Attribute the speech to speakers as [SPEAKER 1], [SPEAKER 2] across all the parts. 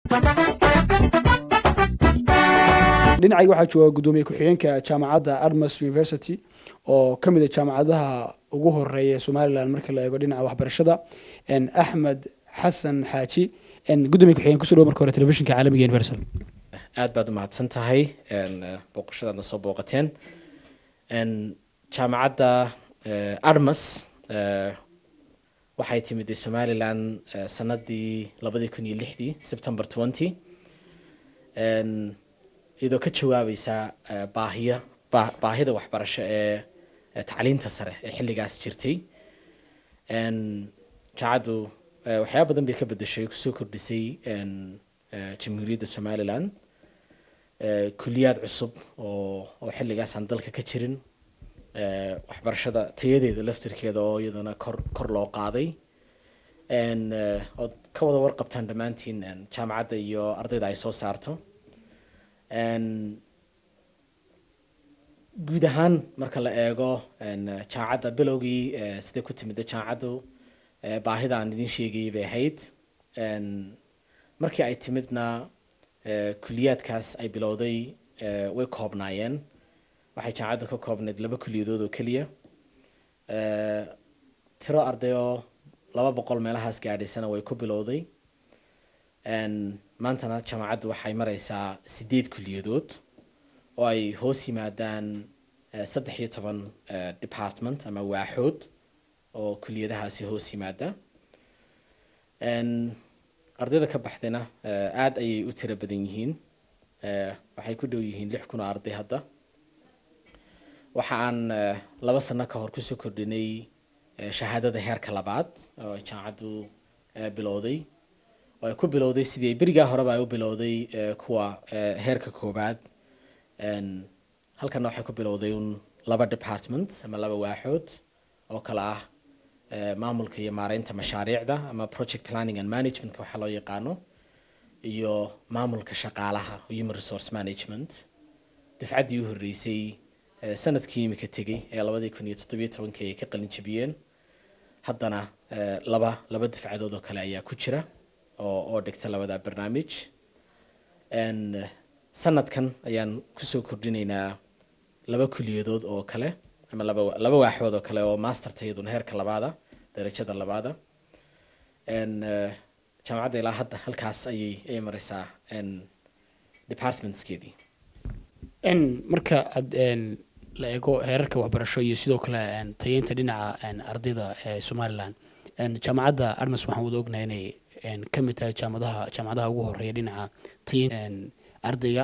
[SPEAKER 1] dhinacayga waxaa jooga guddoomiye ku-xigeenka jaamacadda armas university oo ka mid a jaamacadaha ugu horeeya ee somalilan marka la eego dhinaca waxbarashada axmed xasan xaaji gudoomiye ku-xigeen kusoo dhow marka hore telefishinka caalamiga universal
[SPEAKER 2] aad baad umahadsan tahay booqashadaadna soo booqateen jaamacadda armas waxay timid somalilan sanadii labadii kun iyo lixdii september twenty iyadoo ka jawaabeysa baahiya baahida waxbarasho ee tacliinta sare ee xilligaas jirtay jaamacaddu waxyaaba badan bay ka bedeshay kusoo kordhisay jamhuuriyadda somalilan kuliyaad cusub oo oo xilligaas aan dalka ka jirin waxbarashada tayadeeda laftirkeeda oo iyadana kor kor loo qaaday ood ka wada warqabtaan dhammaantiin jaamacadda iyo ardayda ay soo saarto guud ahaan marka la eego jaamacadda bilowgii siday ku timida jaamacaddu baahida aan idin sheegayay bay ahayd markii ay timidna kuliyaadkaas ay bilowday way koobnaayeen waxay jaamacadda ka koobnayd laba kuliyadood oo keliya tiro ardayoo laba boqol meelahaas gaadhaysana way ku bilowday maantana jaamacaddu waxay mareysaa sideed kuliyadood oo ay hoos yimaadaan saddex iyo toban department ama waaxood oo kuliyadahaasi hoos yimaada ardayda ka baxdayna aada ayay u tiro badan yihiin waxay ku dhow yihiin lix kun oo arday hadda waxa aan laba sano ka hor kusoo kordhinay shahaadada heerka labaad oo ay jaamacaddu bilowday oo ay ku bilowday sidii berigaa horeba ay u bilowday kuwa heerka koobaad halkana waxay ku bilowday un laba department ama laba waaxood oo kale ah maamulka iyo maareynta mashaariicda ama project planning and managementka waxaa loo yaqaano iyo maamulka shaqaalaha human resource management dafcaddii u horreysay sanadkii imika tegey ee labadii kun iyo toddobiyo tobankii ay ka qalin jabiyeen haddana laba laba dafcadood oo kale ayaa ku jira oo oo dhigta labada barnaamij sanadkan ayaan kusoo kordhinaynaa laba kuliyadood oo kale ama laba laba waaxood oo kale oo masterta iyaduna heerka labaada darajada labaada jaamacadda ilaa hadda halkaas ayay ayay mareysaa departmentskeedii
[SPEAKER 1] marka aad la eego heerarka waxbarasho iyo sidoo kale tayeynta dhinaca ardayda ee somalilan jaamacadda armas waxaan wada ognahay inay ka mid tahay jaamadaha jaamacadaha ugu horeeya dhinaca tayeyn ardayga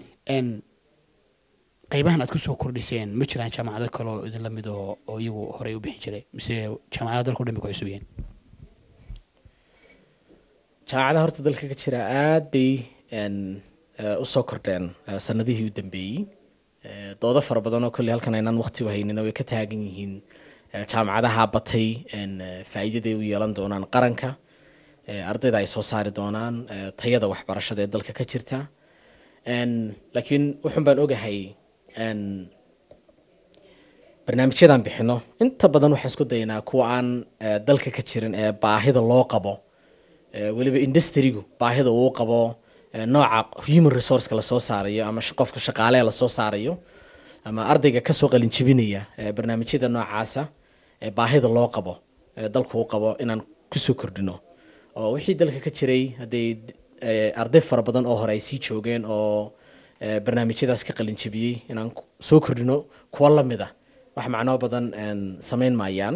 [SPEAKER 1] qeybahan aad kusoo kordhiseen ma jiraan jaamacado kale oo idinla mid oo oo iyagu horey u bixin jiray mise jaamacadaha dalka o dhan bay ku cusub yihiin
[SPEAKER 2] jaamacadaha horta dalka ka jira aada bay usoo kordheen sanadihii u dambeeyey doodo fara badan oo kolley halkan aynaan waqti u haynina way ka taagan yihiin jaamacadaha batay faa'iidaday u yeelan doonaan qaranka ardayda ay soo saari doonaan tayada waxbarashada ee dalka ka jirta laakiin wuxun baan ogahay barnaamijyadaan bixino inta badan waxaan isku daynaa kuwa aan dalka ka jirin ee baahida loo qabo weliba industrigu baahida uu qabo nooca human resourceka lasoo saarayo ama qofka shaqaaleha lasoo saarayo ama ardayga kasoo qalinjibinaya barnaamijyada noocaasa baahida loo qabo dalku u qabo inaan kusoo kordhino oo wixii dalka ka jiray hadday arday fara badan oo hore ay sii joogeen oo barnaamijyadaas ka qalinjabiyey inaan soo kordhino kuwa lamid a wax macnoo badan samayn maayaan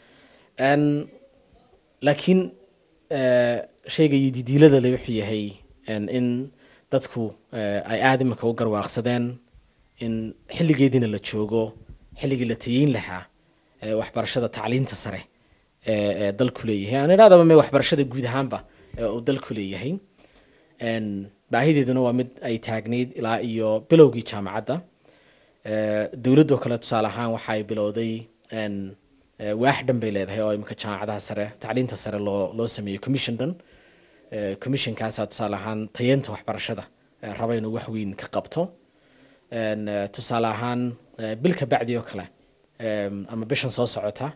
[SPEAKER 2] laakiin shayga iyo didiilada le wuxuu yahay in dadku ay aada imika u garwaaqsadeen in xilligeediina la joogo xilligii la tayeyn lahaa waxbarashada tacliinta sare ee dalku leeyahay aan idhahdaba me waxbarashada guud ahaanba uu dalku leeyahay baahideeduna waa mid ay taagnayd ilaa iyo bilowgii jaamacadda dowladdoo kale tusaale ahaan waxa ay bilowday waax dhan bay leedahay oo imika jaamacadaha sare tacliinta sare loo loo sameeyey commission dhan commissionkaasaa tusaale ahaan tayeenta waxbarashada raba inuu wax weyn ka qabto tusaale ahaan bil ka bacdi oo kale ama bishan soo socota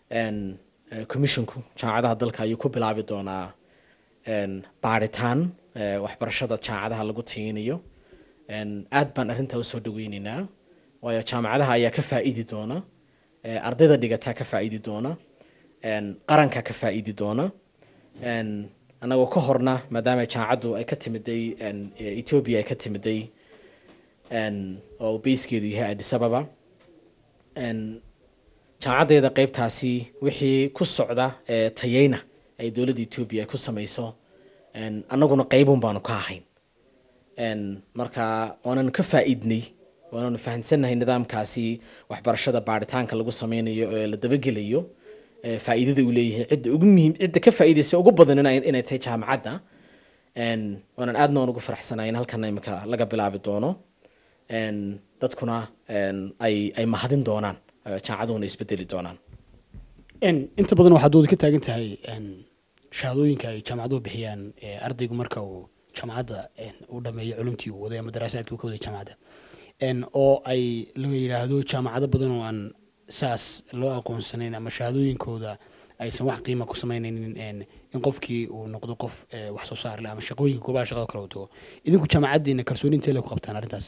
[SPEAKER 2] commissionku jaamacadaha dalka ayuu ku bilaabi doonaa baaritaan eh, waxbarashada jaamacadaha lagu tayinayo En, aad baan arrintaa usoo dhaweyneynaa waayo jaamacadaha ayaa ka faa'iidi doona eh, ardayda dhigataa ka faa'iidi doona en, qaranka ka faa'iidi doona En, annagoo ka horna maadaama jaamacaddu ay ka timiday en, eh, ethiopia ay ka timiday en, oo bayskeedu yahay addis ababa En, jaamacaddeeda qeybtaasi wixii ku socda ee tayeyna ay dowladda etoobiya ay ku samayso en, annaguna qeybun baanu ka ahayn En, marka waananu ka faa'iidnay waananu fahamsannahay nidaamkaasi waxbarashada baaritaanka lagu sameynayo ee la dabagelayo ee faa'iidada uu leeyahay cidda ugu muhiim cidda ka faa'iidaysa ugu badan inay inay tahay jaamacadda En, waanan aadna waan ugu faraxsanahay in halkan imika laga bilaabi doono En, dadkuna en, ay ay mahadin doonaan eh, jaamacaduhuna isbedeli doonaan
[SPEAKER 1] En, inta badan waxaad doodi ka taagan tahay en, shahaadooyinka ay jaamacaduhu bixiyaan ee ardaygu marka uu jaamacadda en, uu dhameeyo culumtii uu waday ama daraasaadkii uu ka waday jaamacadda En, oo ay la yidhaahdo jaamacado badan oo aan saas loo aqoonsanayn ama shahaadooyinkooda aysan wax qiima ku sameynaynin en, in qofkii uu noqdo qof eh, wax soo saar leh ama shaqooyinka goobaha shaqada kale uu tago idinku jaamacaddiina kalsooni intee le ku qabtaan arrintaas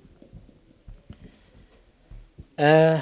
[SPEAKER 2] Eh,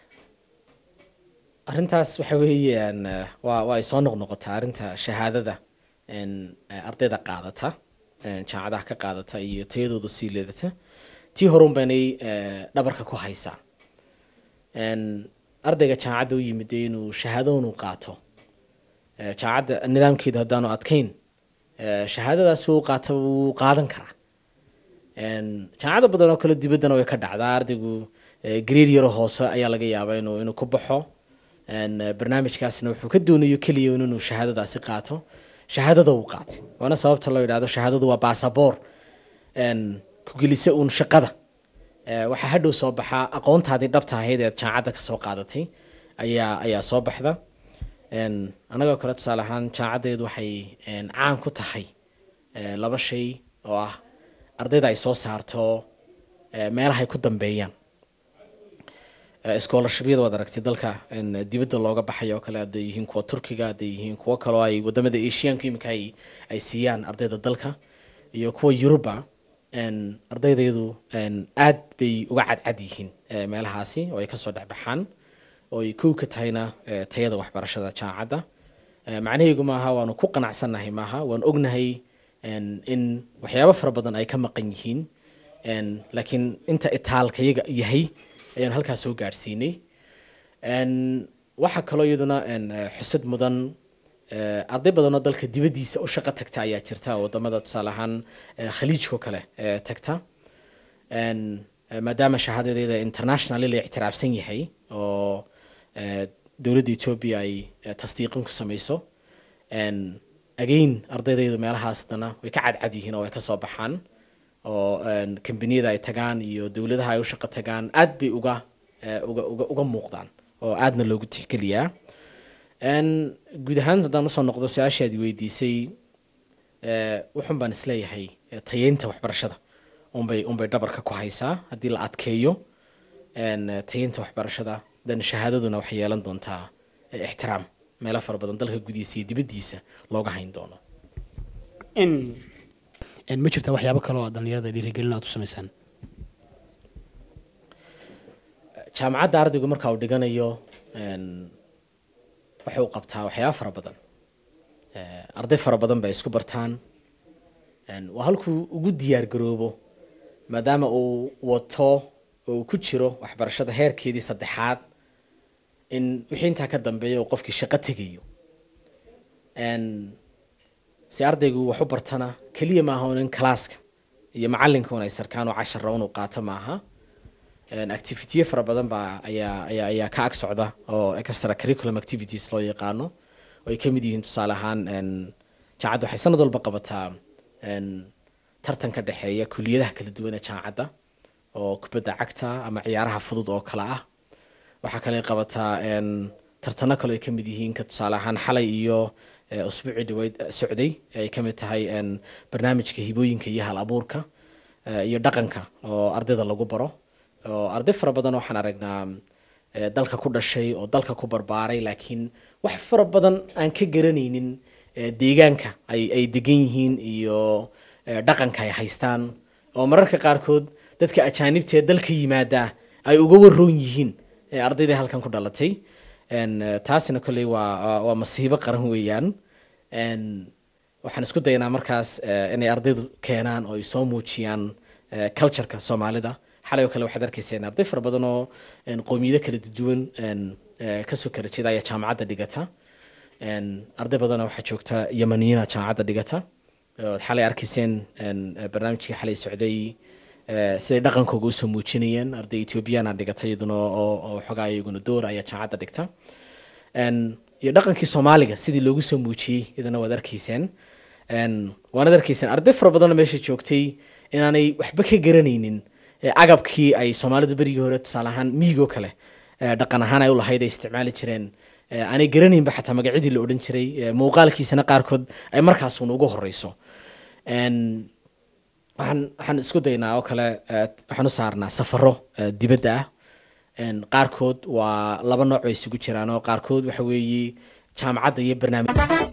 [SPEAKER 2] arrintaas waxa weeyaan eh, waa waa ay soo noqnoqotaa arrinta shahaadada en, eh, ardayda qaadata en, jaamacadaha ka qaadata iyo tayadooda sii leedata tii horun baynay eh, dhabarka ku haysaa En, ardayga jaamacadda u yimid dee inuu shahaado inuu qaato Eh, jaamacadda nidaamkeeda haddaanu adkayn eh, shahaadadaasi uu qaato wuu qaadan karaa En, jaamacado badan oo kale dibaddana way ka dhacdaa ardaygu eh, grade yaro hoose ayaa laga yaabaa inuu inuu ku baxo En, eh, barnaamijkaasna wuxuu ka doonayo keliya un inuu shahaadadaasi qaato shahaadada uu qaatay waana sababta loo yidhahdo shahaadadu waa baasaboor En, ku gelisa uun shaqada Eh, waxaa hadhow soo baxaa aqoontaadii dhabta ahayd ee jaamacadda ka soo qaadatay ayaa ayaa soo baxda En, anagoo kale tusaale ahaan jaamacaddeedu waxay en, caan ku tahay eh, laba shay oo ah ardayda ay soo saarto eh, meelahay ku dambeeyaan Eh, scholarshibyada waad aragtay dalka en, dibadda looga baxay oo kale hadday yihiin kuwa turkiga hadday yihiin kuwo kaloo ay wadamada asianka imika ay ay siiyaan ardayda dalka iyo kuwa yuruba en, ardaydaydu en, aad bay uga cadcad yihiin eh, meelahaasi oo ay kasoo dhexbaxaan oo ay kow ka tahayna eh, tayada waxbarashada jaamacadda Eh, macnaheegu maaha waanu ku qanacsannahay maaha waan ognahay en, in waxyaabo fara badan ay ka maqan yihiin En, laakiin inta itaalkayaga yahay ayaan halkaas soo gaadhsiinay En, waxaa kaloo iyaduna en, eh, xusad mudan eh, arday badan oo dalka dibaddiisa u shaqo tagta ayaa jirta oo wadamada tusaale ahaan eh, khaliijkao kale eh, tagta En, eh, maadaama shahaadadeeda internationally la ictiraafsan yahay oo eh, dowladda etoobiya ay eh, tasdiiqin ku samayso En, again ardaydaydu meelahaas dana way ka cadcad yihiin oo ay ka soo baxaan oo en, kambaniyada ay tagaan iyo dowladaha ay u shaqo tagaan aad bay uga eh, uga uga uga muuqdaan oo aadna loogu tixgeliyaa En, guud ahaan haddaan usoo noqdo su-aashaadi weydiisay eh, wuxun baan isleeyahay eh, tayeynta waxbarashada unbay unbay dhabarka ku haysaa haddii la adkeeyo en, eh, tayeynta waxbarashada dan shahaadaduna waxay yeelan doontaa eh, ixtiraam meelo fara badan dalka gudihiisa iyo dibaddiisa looga hayn doono
[SPEAKER 1] in en, ma jirtaa waxyaabo kale oo dhalinyarada dhiirigelin aad u samaysaan
[SPEAKER 2] jaamacadda ardaygu marka uu dhiganayo en, waxa uu qabtaa waxyaaba fara badan Eh, arday fara badan bay isku bartaan En, waa halkuu ugu diyaar garoobo maadaama uu wato oo uu ku jiro waxbarashada heerkeedii saddexaad in wixii intaa ka dambeeya uu qofkii shaqo tegayo En, si ardaygu wax u bartana keliya maaha un in kalaaska iyo macalinka un ay sarkaan oo cashara unuu qaato maaha En, activitiyo fara badan baa ayaa ayaa ayaa ka ag socda oo extra curriculum activities loo yaqaano oo ay ka mid yihiin tusaale ahaan en, jaamacadda waxay sanad walba qabataa en, tartan ka dhexeeya kuliyadaha kala duwan ee jaamacadda oo kubadda cagta ama ciyaaraha fudud oo kale ah waxaa kale ay qabataa en, tartano kale ay ka mid yihiin ka tusaale ahaan xalay iyo eh, usbuucii dhaweyd eh, socday ay ka mid tahay en, barnaamijka hibooyinka iyo hal abuurka eh, iyo dhaqanka oo ardayda lagu baro oo arday fara badan waxaan aragnaa eh, dalka ku dhashay oo dalka ku barbaaray laakiin wax fara badan aan ka garanaynin eh, deegaanka ay ay degan yihiin iyo eh, dhaqanka ay haystaan oo mararka qaarkood dadka ajaanibta ee dalka yimaada ay uga waroon yihiin ee ardayda halkan ku dhalatay En, eh, taasina kolley waa waa- waa masiibo qaran weeyaan En, waxaan isku daynaa markaas eh, inay ardaydu keenaan oo ay soo muujiyaan eh, cultureka soomaalida xalay oo kale waxaad arkaysa in arday fara badan oo en, qowmiyado kala duwan en, eh, kasoo kala jeeda ayaa jaamacadda dhigata En, arday badanna waxaa joogta yamaniyiina jaamacadda dhigata ood xalay arkayseen en, eh, barnaamijkii xalay socday eh, siday dhaqankooga usoo muujinayeen arday ethoobiyaana dhigata iyaduna oo oo xogaa iyaguna door ayaa jaamacadda dhigta En, iyo dhaqankii soomaaliga sidii loogu soo muujiyey iyadana waad arkayseen En, waanaad arkayseen arday fara badanoo meesha joogtay inaanay waxba ka garanaynin eh, agabkii ay soomaalidu berigii hore tusaale ahaan miigoo kale eh, dhaqan ahaan ay u lahayd ay isticmaali jireen eh, aanay garanaynba xataa magacyadii la odhan jiray eh, muuqaalkiisana qaarkood ay markaasuun ugu horeyso En, waxaan waxaan isku daynaa oo kale eh, waxaan u saarnaa safaro eh, dibadda ah En, qaarkood waa laba nooc bay isugu jiraan oo qaarkood waxa weeye jaamacadda iyo barnaamij